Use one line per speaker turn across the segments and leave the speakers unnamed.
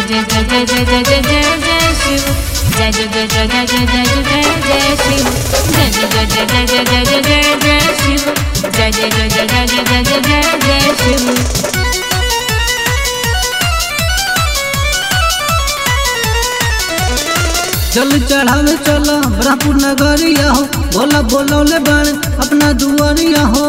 जय जय जय जय जय जय जय जय शिव जय जय जय जय जय जय जय जय जय शिव जय जय जय जय जय जय जय जय जय शिव जय जय जय जय जय जय जय जय जय शिव
चल चढ़ावे चल ब्रह्मपुर नगरिया हो भोला बोलौले बाण अपना दुआरिया हो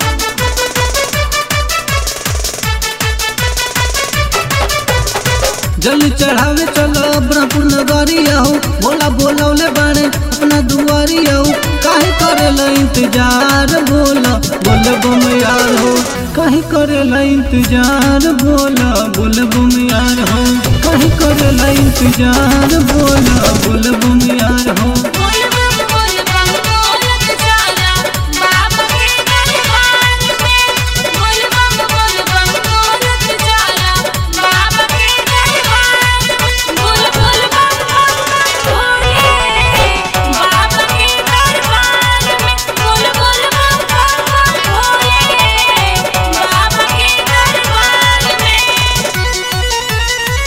जल चढ़ावे चल ब्रह्मपुर नगरिया हो भोला बोलौले बाण अपना दुआरिया हो काहे करेला इंतजार बोला बोल बम यार हो काहे करेला इंतजार बोला बोल बम यार हो काहे करेला इंतजार बोला बोल बम यार हो
बोल बम बोल बम बोलत चला बाबा के दरबार में बोल बम बोल बम बोलत चला बाबा के दरबार में बोल बोल बम बम भोले बाबा के दरबार में बोल बोल बम बम भोले बाबा के दरबार में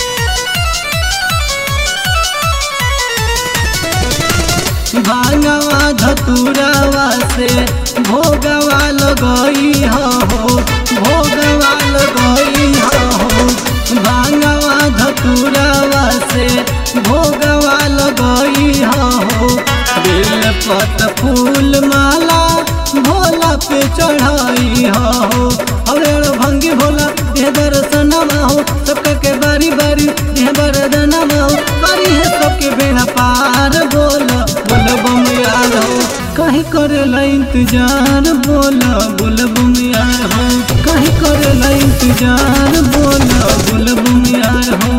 भांगवा धतुरावा से भोगवा लगई हो भोगवा लगई हो भांगवा धतुरावा से भोगवा लगई हो बेल पत फूल माला भोला पे चढ़ाई हो अरे भंगी भोला देह दर्शनमा हो सबका के बारी बारी देह बरदनमा हो बारी है सबके बेड़ा पार बोला बोल बम यार हो कहीं करेला इंतजार बोला बोल बम यार हो कहीं करेला इंतजार बोला बोल बम यार हो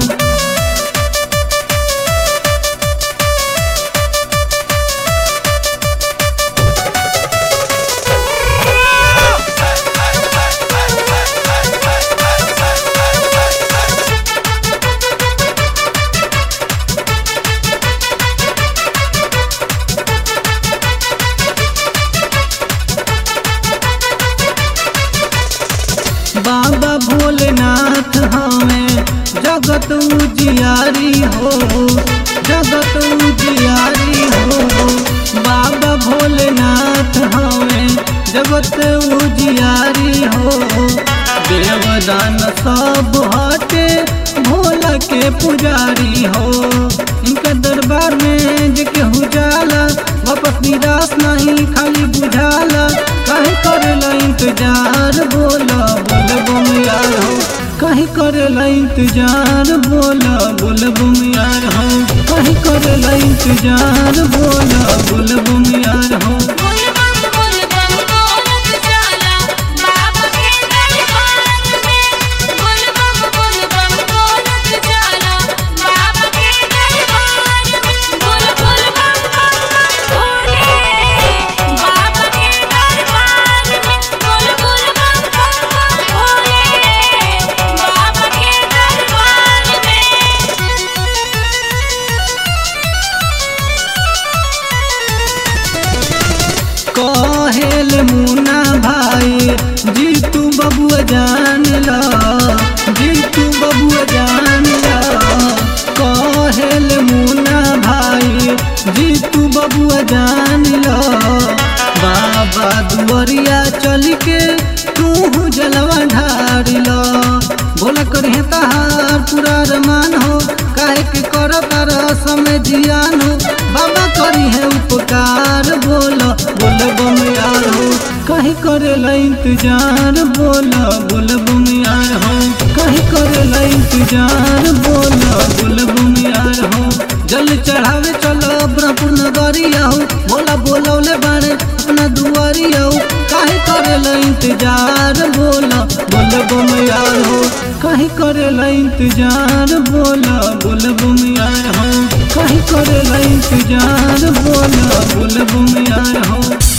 बाबा भोलेनाथ हमें जगत उजियारी हो जगत उजियारी हो बाबा भोलेनाथ हमें जगत उजियारी हो देवदान सब हटे भोला के पुजारी हो इनका दरबार में जे केहू जाला वापस निराश नहीं खाली बुझाला काहे करेला इंतजार बोला बोल बम यार हो काहे करेला इंतजार बोला बोल बम यार हो काहे करेला इंतजार बोला बोल बम यार हो
बोल बम बोल बम बोलत चला बाबा के दरबार में बोल बम बोल बम बोलत चला बाबा के दरबार में बोल बोल बम बम भोले बाबा के दरबार में बोल बोल बम बम भोले बाबा के दरबार में
कहेल मुना भाई जी तू बबुआ जान ला जी तू बबुआ जान ला कहेल मुना भाई जी तू बबुआ जान ला बाबा दुआरिया चल के तू जलवा ढार ला बोला करिए तहार पूरा रमान हो काहे के कर तार समय जियान हो बाबा करी है उपकार बोला बोल बम यार हो कहीं करेला इंतजार बोला बोल बम यार हो कहीं करेला इंतजार बोला बोल बम यार हो जल चढ़ावे चलो ब्रह्मपुर नगरिया हो बोला बोलौले बारे अपना दुआरिया हो काहे करेला इंतजार बोला बोल बम यार हो काहे करेला इंतजार बोला बोल बम यार हो काहे करेला इंतजार बोला बोल बम यार हो